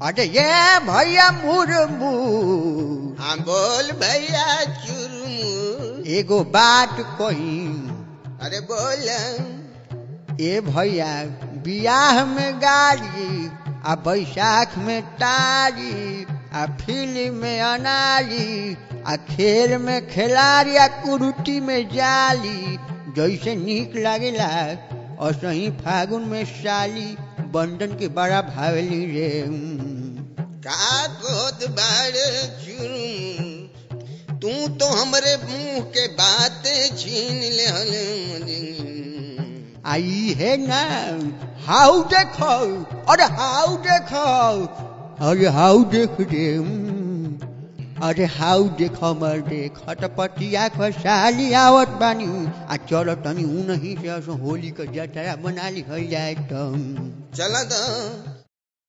अरे ये भैया मुरमू हाँ बोल भैया चुरमू एगो बात कही अरे बोल ए भैया बियाह में गाड़ी आ बैसाख में तारी आ फिल्म में अनारी आ खेल में खिलाड़ी आ कुरुटी में जाली जैसे नीक लागेला और सही फागुन में साली बंधन के बड़ा भावली रे का कहत बाड़े चुरमू तू तो हमरे मुंह के बात छीन ले आई है ना हाउ देखो अरे हाउ देखो अरे हाउ देख रे हम्म। अरे हाउ देखो मर देख हटपटिया को साली आवत बानी आ चलो तनी ऊ नहीं से असो होली का जतरा बना ली जाए तो चल तो